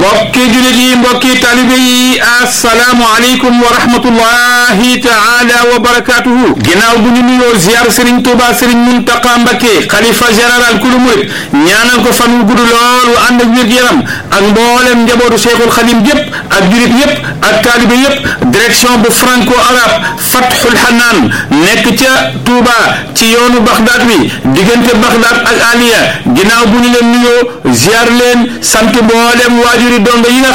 mbokki julit yi mbokki talibe yi asalaamu aleykum wa rahmatullahi taala wa barakatuhu ginnaaw bu ñu nuyoo ziar sëriñ tuuba sëriñ muntaqa mbakke xalifa général kulu murit ñaanal ko fan wu gudd lool wu ànd ak wér-gu-yaram ak mboolem njabootu cheikhul xadim yépp ak julit yépp ak talibe yépp direction bu franco arabe fathul hanaan nekk ca tuuba ci yoonu baxdaat bi diggante baxdaat ak aliya ginnaaw bu ñu leen nuyoo ziar leen sant mboolem waajuri donga yi nga